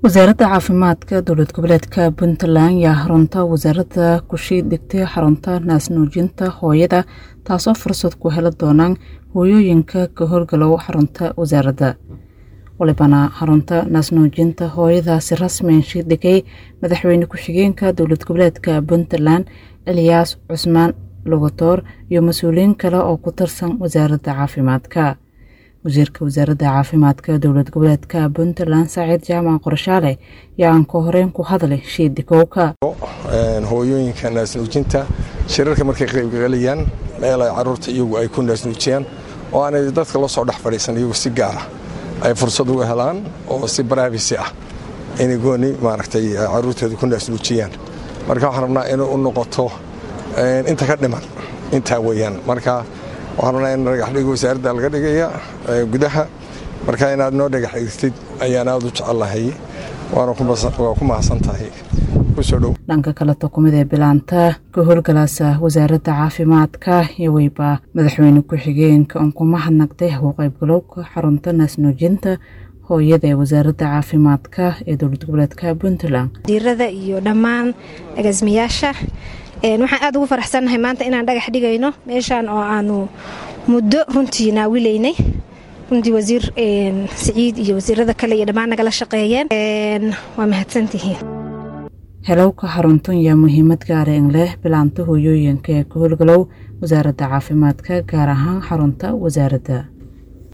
wasaaradda caafimaadka dowlad goboleedka puntland yaa xarunta wasaaradda kushiid dhigtay xarunta naasnuujinta hooyada taasoo fursad ku heli doonaan hooyooyinka ka howlgalow xarunta wasaaradda walibana xarunta naasnuujinta hooyadaasi rasmianshi dhigay madaxweyne ku-xigeenka dowlad goboleedka puntland eliyaas cusmaan logotoor iyo mas-uuliyiin kale oo ku tirsan wasaaradda caafimaadka wasiirka wasaaradda caafimaadka dowlad goboleedka puntland saaciid jaamac qorshaale yaa aan ka horeyn ku hadlay shiidi kowka hooyooyinka naasnuujinta shirarka markay qaybgalayaan meel ay caruurta iyagu ay ku naasnuujiyaan oo aanay dadka la soo dhex fadhiisan iyagu si gaara ay fursad uga helaan oo si barafisi ah inay gooni maaragtay caruurtooda ku naasnuujiyaan marka waxaan rabnaa inay u noqoto inta ka dhiman intaa weeyaan marka waxaan rabnaa in dhagaxdhig wasaaradda laga dhigaya gudaha marka inaad noo dhagax dhigtid ayaan aada u jecellahay waana ku mahadsan tahay kusoo dhow dhanka kale tokumid ee bilaanta ka howlgalaasa wasaaradda caafimaadka iyo weyba madaxweyne ku-xigeenka oon ku mahadnaqday u qaybgalowga xarunta naasnuujinta hooyada ee wasaaradda caafimaadka ee dowlad goboleedka puntland diirada iyo dhammaan agaasimayaasha waxaan aad ugu faraxsannahay maanta inaan dhagax dhigayno meeshaan oo aanu muddo runtii naawilaynay runtii wasiir siciid iyo wasiirada kale iyo dhammaan nagala shaqeeyeen waa mahadsantihiin helowka xaruntan yaa muhiimad gaareen leh bilaanta hooyooyinka ee ka howlgalow wasaaradda caafimaadka gaar ahaan xarunta wasaaradda